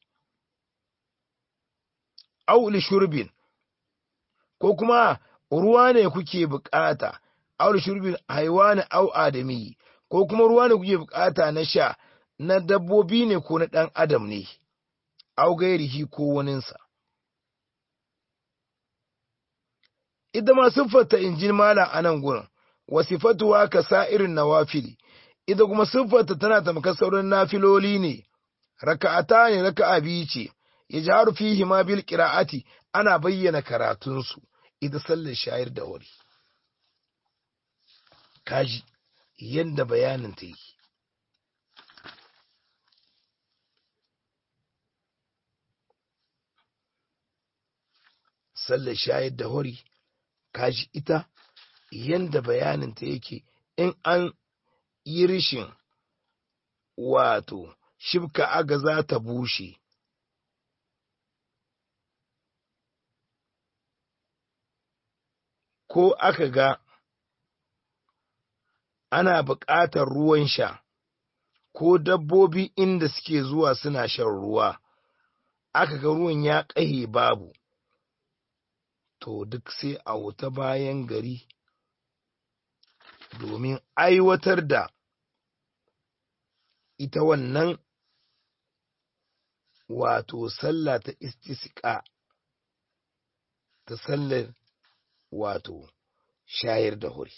auli shurbin ko kuma ruwa ne kuke bukata auli shurbin haiwani au adami ko kuma ruwa ne kuke bukata na sha na dabbobi ne ko na dan adam ne au gairihi ko waninsa ita ma siffarta injin malam a nan gurin wasifatuwa ka sa'irin nawafili ita kuma siffarta tana tamkar sauran nafiloli ne raka'ata ne raka'a biyu ce ya jaru fihi ma bil qira'ati ana bayyana karatunsu ita sallar shayar da wuri kaji yadda bayanin ta yi sallar shayar da wuri kaji ita yanda bayaninta yake in an yi rishin wato shibka aga za ta bushe ko aka ga ana buƙatar ruwan sha ko dabbobi inda suke zuwa suna shan ruwa aka ga ruwan ya ƙahe babu to duk sai a wuta bayan gari domin aiwatar da ita wannan wato sallah ta istisqa ta sallar wato shayar da huri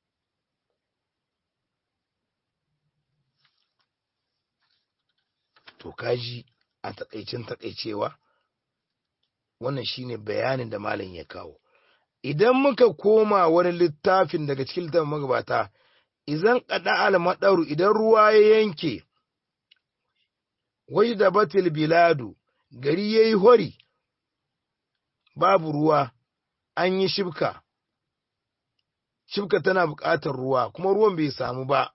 to kaji a takaicin takaicewa wannan shine bayanin da malam ya kawo idan muka koma wani littafin daga cikin littafin magabata idan kada almadaru idan ruwa ya yanke wai da batil biladu gari yayi hori babu ruwa an yi shibka shibka tana buƙatar ruwa kuma ruwan bai samu ba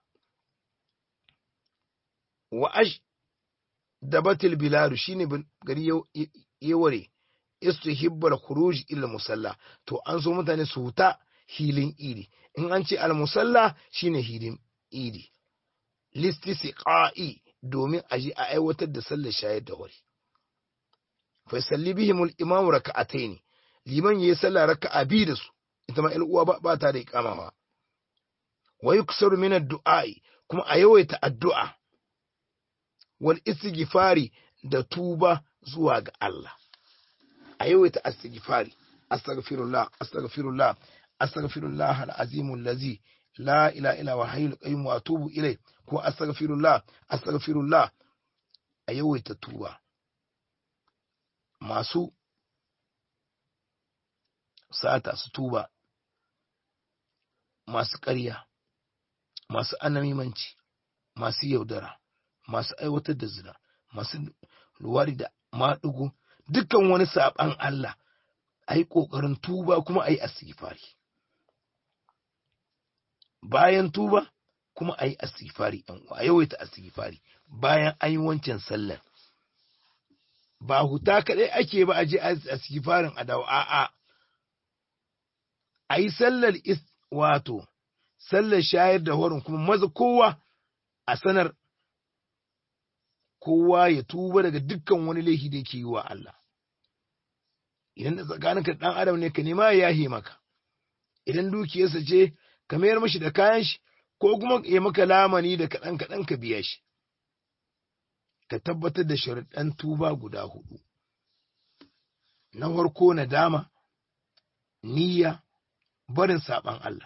wa ash da batil biladu shine gari ya ware istihibbal khuruj ila musalla to an so mutane su huta hilin idi in an ce al musalla shine hilin idi listisiqa'i domin a ji a aiwatar da sallar shayar da wuri fa salli bihim al imam raka'atayn liman yayi sallah raka'a bi da su ita ma uwa ba, ba ta da iqamawa wa yuksaru min ad-du'a'i kuma a yawaita addu'a wal istighfari da tuba zuwa ga Allah a yawaita astighfari astaghfirullah astaghfirullah astaghfirullah al-azim allazi la ilaha illa huwa hayyul qayyum wa atubu ilayh ko astaghfirullah astaghfirullah a yawaita tuba masu sata su tuba masu ƙarya masu anamimanci masu yaudara masu aiwatar da zina masu luwari da maɗugo dukkan wani saɓan Allah a yi ƙoƙarin tuba kuma a yi asifari bayan tuba kuma a yi asifari a yawaita asifari bayan an yi wancan sallar ba huta kaɗai ake ba a je asifarin a dawo a'a a yi sallar wato sallar shayar da horin kuma maza kowa a sanar kowa ya tuba daga dukkan wani laifi da yake yi wa Allah idan da tsakaninka ɗan adam ne ka nema ya yahe maka idan dukiyarsa ce ka mayar mashi da kayan shi ko kuma ya maka lamani da kaɗan kaɗan ka biya shi ka tabbatar da sharuɗan tuba guda hudu na farko na dama niyya barin saɓan Allah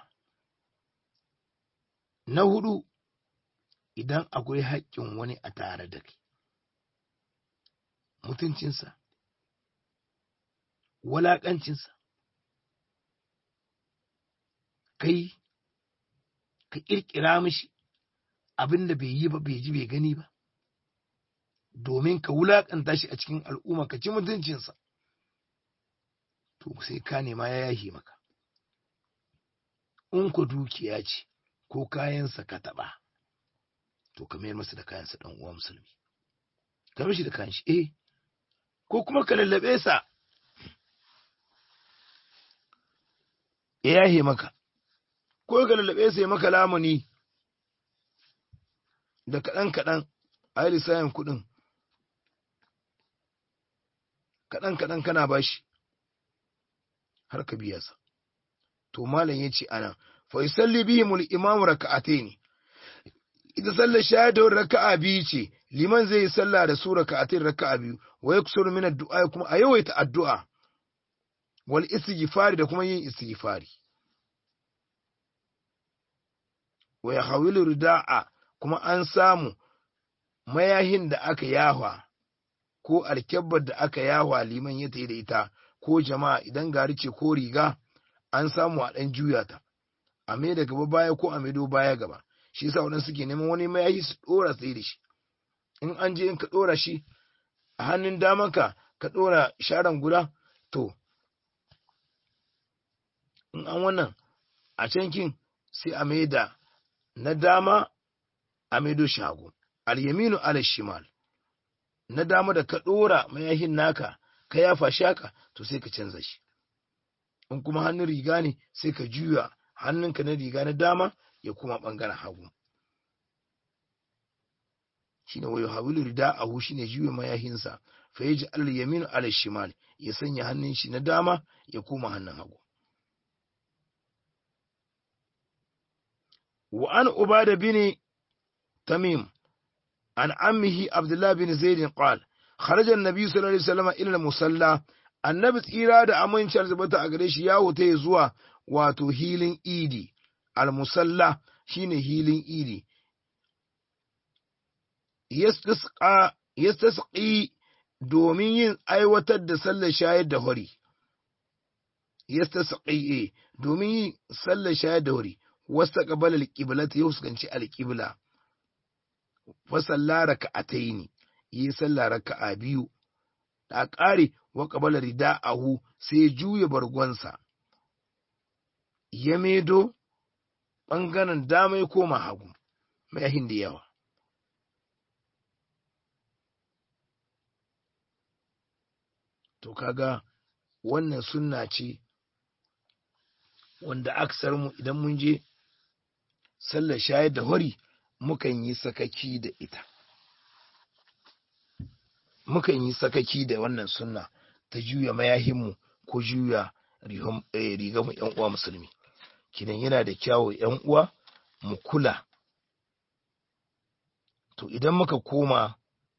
na hudu idan akwai haƙƙin wani a tare da kai mutuncinsa walaƙancinsa kai ka ƙirƙira mishi abin da bai yi ba bai ji bai gani ba domin ka wulaƙanta shi a cikin al'umma ka ci mutuncinsa to sai ka nema ya yahi maka in ku dukiya ce ko kayansa ka taɓa to ka mayar masa da kayansa ɗan uwa musulmi ka mishi da kayan shi eh ko kuma ka lallaɓe sa ya yahe maka ko ka lallaɓe sa ya maka lamuni da kaɗan kaɗan a yi lissayin kuɗin kaɗan kaɗan kana bashi har ka biya sa to malam ya ce ana fa yusalli bihim al-imam raka'atayn ita sallar shahadar raka'a biyu ce liman zai yi sallah da su raka'atayn raka'a biyu wa yaksuru min ad-du'a kuma a yawaita addu'a wal istighfari da kuma yin istighfari wa yahawilu rida'a kuma an samu mayahin da aka yahwa ko alkyabbar da aka yahwa liman ya tayi da ita ko jama'a idan gari ce ko riga an samu a ɗan juya ta a mai da gaba baya ko a maido baya gaba shi yasa waɗansu suke neman wani mayahi su ɗora tsaye da shi in an je in ka ɗora shi a hannun damanka ka ɗora sharan guda to in an wannan a cankin sai a mai da na dama a maido shago al-yaminu ala shimal na dama da ka ɗora mayahin naka ka yafa shaka to sai ka canza shi in kuma hannun riga ne sai ka juya hannunka na riga na dama ya kuma ɓangaren hagu shi ne wayo hawilu rida a shi ne juya mayahinsa fa ya ji alal yaminu alal shimal ya sanya hannun shi na dama ya koma hannun hagu wa an ubada bin tamim an ammihi abdullah bin zaid qala kharaja an-nabi sallallahu alaihi wasallam ila al-musalla annabi tsira da amincin zubata a gare shi ya wuta zuwa wato hilin idi al-musalla shine hilin idi yastasqi domin yin aiwatar da sallar shayar da hori yastasqi domin yin sallar shayar da hori wasta qabala al-qibla ta fuskanci al-qibla fa sallara raka'ataini yi sallar raka'a biyu da ƙare wa ƙabala rida'ahu sai juya bargonsa, ya medo ɓangaren dama ya koma hagu, mayahin da yawa. To kaga wannan sunna ce wanda aksar mu idan mun je sallar shayar da hori mukan yi sakaki da ita. Mukan yi sakaki da wannan sunna. ta juya mayahinmu ko juya rigamu ‘yan uwa musulmi. Kinan yana da kyawo ‘yan uwa mu kula. To idan muka koma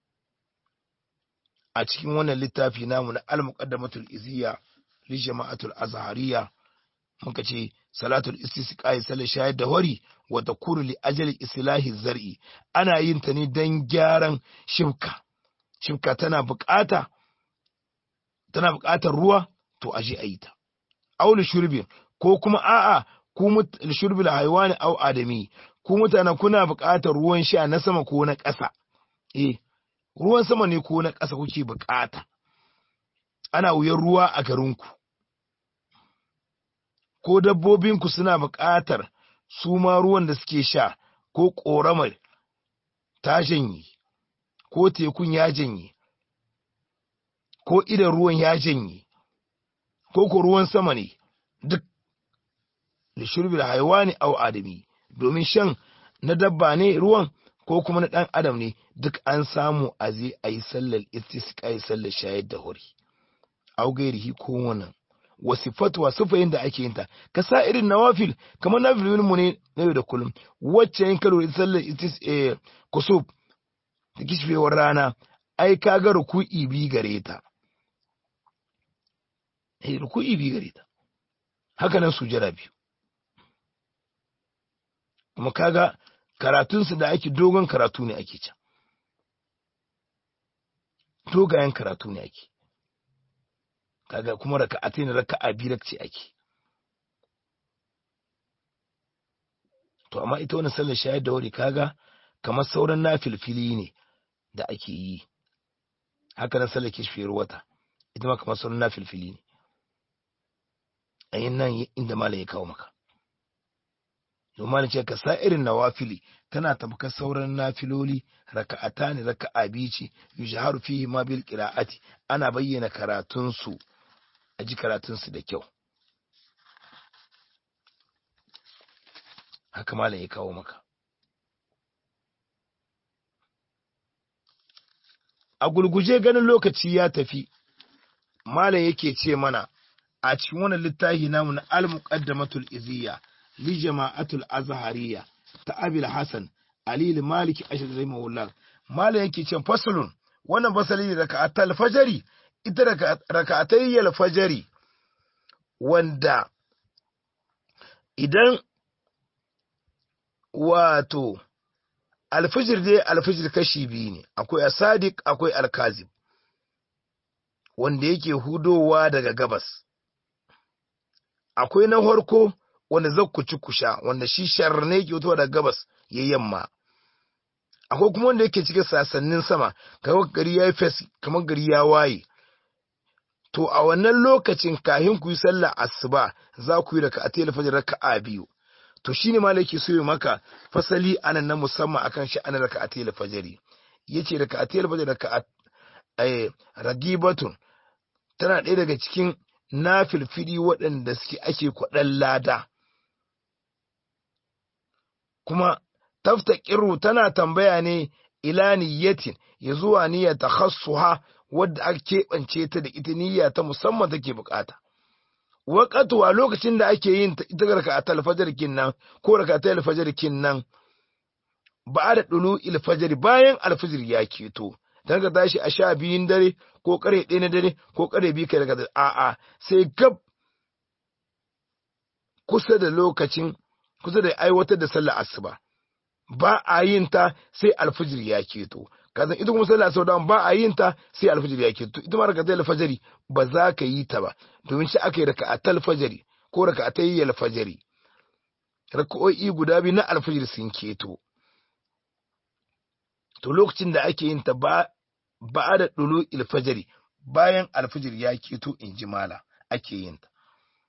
a cikin wannan littafi namu na al-muqaddamatul iziya li jama'atul azhariya muka ce salatul istisqa'i sal shayar da wari wa takuru li ajali islahi zar'i ana yin ta ne dan gyaran shibka shibka tana bukata tana buƙatar ruwa to aje a yi ta aulu shurbin ko kuma a'a ku shurbil haiwani au adami ku mutanen kuna buƙatar ruwan sha na sama ko na ƙasa eh ruwan sama ne ko na ƙasa kuke buƙata ana wuyan ruwa a garinku ko dabbobinku suna buƙatar su ma ruwan da suke sha ko ƙoramar ta janye ko tekun ya janye ko idan ruwan ya janye ko ko ruwan sama ne duk da shurbil haiwani au adami domin shan na dabba ne ruwan ko kuma na ɗan adam ne duk an samu a zai a yi sallar istisqa yi sallar shayar da hori au gairihi ko wannan wasifatuwa sufayin da ake yinta ka sa irin nawafil kamar nafilin mu ne na yau da kullum wacce yin kalo da sallar istis eh kusub da kishfewar rana ai ka ga ruku'i bi gare ta eh ruku'i bi gare ta haka nan sujada biyu kuma kaga karatunsu da ake dogon karatu ne ake can dogayen karatu ne ake kaga kuma raka'atai ne raka'a biyu ce ake to amma ita wannan sallar shayar da wuri kaga kamar sauran nafilfili ne da ake yi haka nan sallar kishfiyar wata ita ma kamar sauran nafilfili ne a yin nan inda malam ya kawo maka domin ce ka sa irin nawafili tana tabbatar sauran nafiloli raka'ata ne raka'a biyu ce yujharu fihi ma bil qira'ati ana bayyana karatun su a ji karatun su da kyau haka malam ya kawo maka a gulguje ganin lokaci ya tafi malam yake ce mana a cikin wannan littafi namu na al-muqaddamatul iziyya li jama'atul azhariya ta abil hasan ali maliki ashir rahimahullah malam yake ce fasalun wannan fasali ne raka'atul fajri ita raka'atay fajri wanda idan wato alfijir dai alfijir kashi biyu ne akwai asadik akwai alkazib wanda yake hudowa daga gabas akwai na farko wanda zakku ci kusha wanda shi shar ne yake fitowa daga gabas ya yamma akwai kuma wanda yake cikin sasannin sama kamar gari ya yi fes kamar gari ya waye to a wannan lokacin kahin ku yi sallah asuba za ku yi raka a fajr raka'a biyu to shine malaki so yi maka fasali anan na musamman akan shi ana raka a fajr yace raka a fajr raka a ragibatun tana ɗaya daga cikin na filfili waɗanda suke ake kwaɗan lada kuma tafta ƙiru tana tambaya ne ila niyyatin ya zuwa niyyar ta ha wadda aka keɓance ta da ita niyya ta musamman take bukata waƙatuwa lokacin da ake yin ita raka a talfajar nan ko raka a talfajar nan ba da ɗulu ilfajar bayan alfajir ya keto don ka tashi a sha biyun dare ko kare ɗaya na dare ko kare biyu kai daga a'a sai gab kusa da lokacin kusa da aiwatar da sallar asuba ba a yin ta sai alfijir ya keto kazan ita kuma sallar asuba ba a yin ta sai alfijir ya keto ita ma rakatai alfajiri ba za ka yi ta ba domin shi aka yi raka'atal fajari ko raka'atai alfajiri raka'o'i guda biyu na alfijir sun keto to lokacin da ake yin ta ba ba da ɗulu ilfajari bayan alfijir ya keto in ji mala ake yin ta.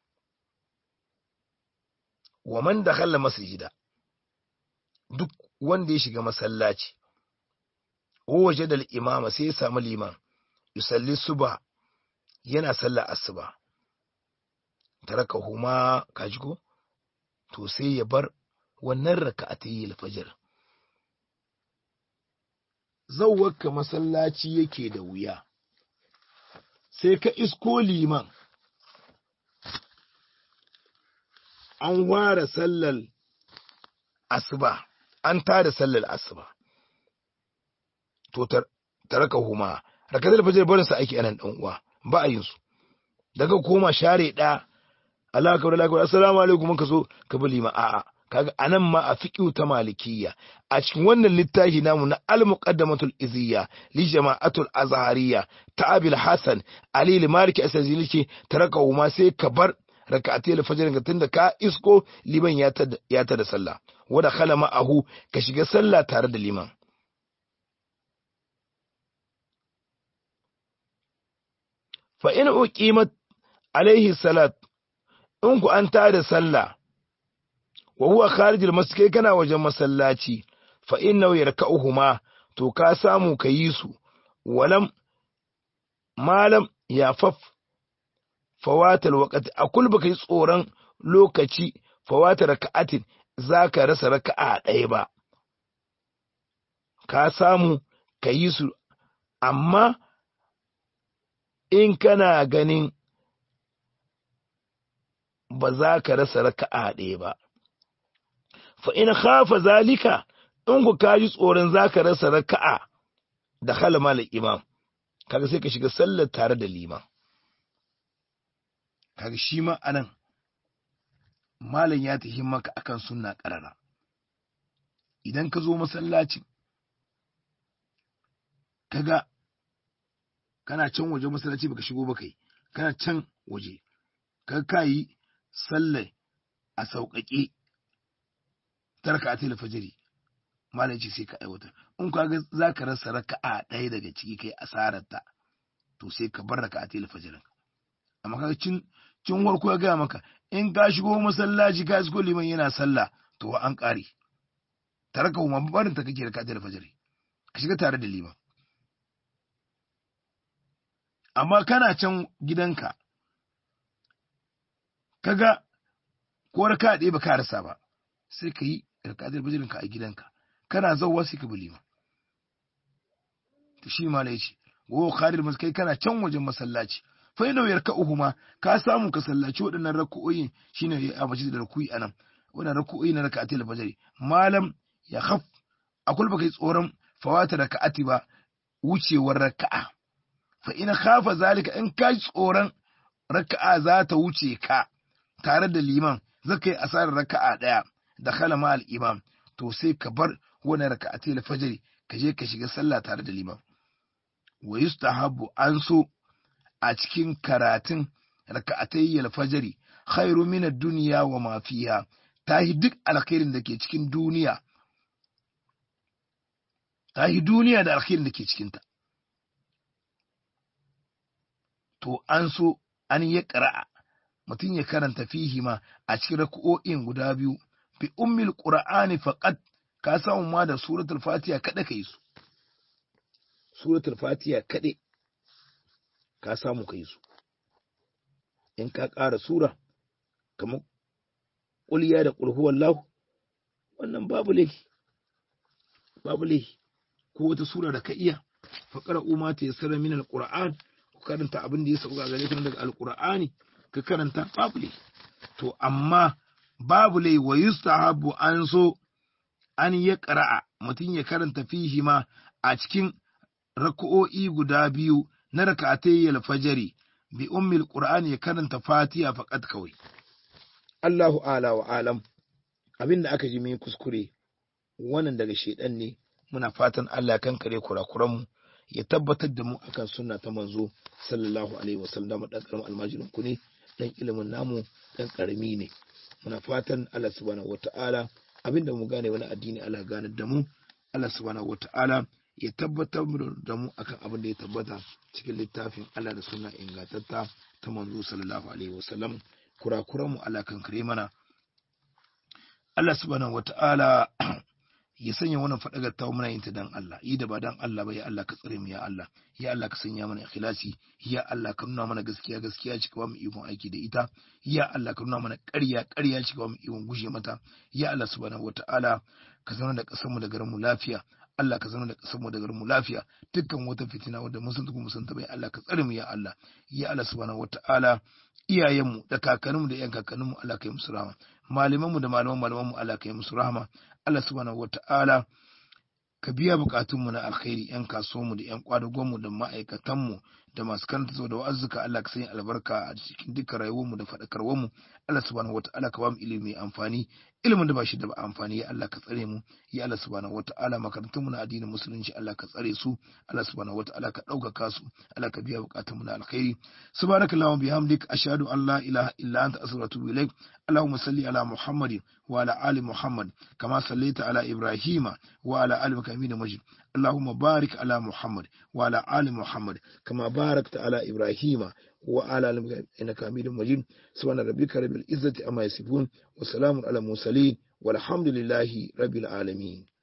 Wa man da kalla masjida duk wanda ya shiga masallaci, waje da imama sai ya samu liman, yusalli suba yana sallah asuba, taraka huma kajigo, to sai ya bar wannan raka a ta yi alfajir. zauwarka masallaci yake da wuya sai ka isko liman an ware sallar asuba an tada sallar asuba to taraka huma rakatul fajr barin sa aiki anan dan uwa ba a yin su daga koma share da Allah akbar Allah akbar assalamu alaikum ka zo ka bi liman a'a kaga anan ma a fiqhu ta malikiyya a cikin wannan littafi namu na al-muqaddamatul iziyya li jama'atul azhariyya ta abil hasan ali al-maliki asaziliki taraka ma sai ka bar rak'atai al-fajr ga tunda ka isko liman ya ta ya ta da sallah wada khala ma'ahu ka shiga sallah tare da liman fa in uqimat alaihi salat in ku an tada sallah wa huwa kharijil masjid kai kana wajen masallaci fa innahu yarka'uhuma to ka samu ka yi su walam malam ya faf fawatal waqti akul baka yi tsoron lokaci fawata raka'atin zaka rasa raka'a ɗaya ba ka samu ka yi su amma in kana ganin ba za ka rasa raka'a ɗaya ba fa in khafa zalika in ku kaji tsoron za ka rasa raka'a da halama da imam kaga sai ka shiga sallar tare da liman kaga shi ma anan malam ya tafi maka akan sunna karara idan ka zo masallacin kaga kana can waje masallaci baka shigo ba kai kana can waje kaga kayi sallar a sauƙaƙe tarka atil fajiri malam ce sai ka aiwatar in ka ga za ka rasa raka'a ɗaya daga ciki kai asarar ta to sai ka bar raka'a atil fajirin amma kaga cin cin warko ya gaya maka in ka shigo masallaci ka shigo liman yana sallah to an ƙare taraka kuma barin ta kake raka'a atil fajiri ka shiga tare da liman amma kana can gidanka kaga ko raka'a ɗaya ba ka rasa ba sai ka yi raka'a fajirin ka a gidanka kana zauwa sai ka bi liman to shi ma yace wo kharir mas kai kana can wajen masallaci fa ina yarka'uhuma ka samu ka sallaci waɗannan rak'o'in shine a masjid da ruku'i anan wannan rak'o'i na raka'atul fajr malam ya khaf akul baka yi tsoron fawata raka'ati ba wucewar raka'a fa ina khafa zalika in ka tsoron raka'a za ta wuce ka tare da liman zaka yi asarar raka'a daya da khala al imam to sai ka bar wani raka'atai fajr ka je ka shiga sallah tare da liman wa yustahabbu an so a cikin karatun raka'atai fajr khairu min ad-dunya wa ma fiha tahi duk alkhairin da ke cikin duniya tahi duniya da alkhairin da ke cikin ta to an so an yi ƙara'a mutum ya karanta fihi ma a cikin raka'o'in guda biyu bi ummil qur'ani faqat ka samu ma da suratul fatiha kada kai su suratul fatiha kade ka samu kai su in ka ƙara sura kamar ƙulya da ƙulhu wallahu wannan babu laifi babu laifi ko wata sura da ka iya faƙara umma ta yassara min alquran ku karanta abin da ya sauka gare ka daga alqur'ani ka karanta babu laifi to amma babu lai wa yustahabu an so an ya ƙara'a mutum ya karanta fihi ma a cikin raka'o'i guda biyu na raka'atai fajari bi ummil qur'ani ya karanta fatiha faqat kawai Allahu ala wa alam abinda aka ji mai kuskure wannan daga shedan ne muna fatan Allah kan kare kurakuran mu ya tabbatar da mu akan sunna ta manzo sallallahu alaihi wasallam dan karamin almajirin ku ne dan ilimin namu dan karami ne muna fatan Allah subhanahu wata'ala abinda mu gane wani addini Allah gane da mu Allah subhanahu wata'ala ya tabbatar da mu akan abin da ya tabbata cikin littafin Allah da suna ingantatta ta manzo sallallahu alaihi wasallam kurakuran mu Allah kan kare mana Allah subhanahu wata'ala ya sanya wannan fadagar ta muna yin ta dan Allah yi da ba dan Allah ba ya Allah ka tsare mu ya Allah ya Allah ka sanya mana ikhlasi ya Allah ka nuna mana gaskiya gaskiya cika ba mu ikon aiki da ita ya Allah ka nuna mana ƙarya ƙarya cika ba mu ikon gushe mata ya Allah subhanahu wataala ka zama da ƙasar mu da garin mu lafiya Allah ka zama da ƙasar mu da garin mu lafiya dukkan wata fitina wadda mun san ta mun san ta bai Allah ka tsare mu ya Allah ya Allah subhanahu wataala iyayenmu da kakanninmu da yan kakanninmu Allah ka yi musu rahama malamanmu da malaman malamanmu Allah ka yi musu rahama Allah subhanahu wata'ala ka biya bukatunmu na alkhairi yan kasuwanmu da yan kwadagonmu da ma'aikatanmu da masu karanta da wa'azzuka Allah ka sanya albarka a cikin dukkan rayuwarmu da faɗakarwarmu Allah subhanahu wata'ala ka ba mu ilimi mai amfani ilimin da ba shi da ba amfani ya Allah ka tsare mu ya Allah subhanahu wata'ala makarantunmu na addinin musulunci Allah ka tsare su Allah subhanahu wata'ala ka ɗaukaka su Allah ka biya bukatunmu na alkhairi subhanakallahumma bihamdik ashhadu an la ilaha illa anta astaghfiruka wa atubu ilaik اللهم صل على محمد وعلى آل محمد كما صليت على إبراهيم وعلى آل مكامين مجد اللهم بارك على محمد وعلى آل محمد كما باركت على إبراهيم وعلى آله إنك حميد مجيد سبحان ربك رب العزة أما يصفون وسلام على المرسلين والحمد لله رب العالمين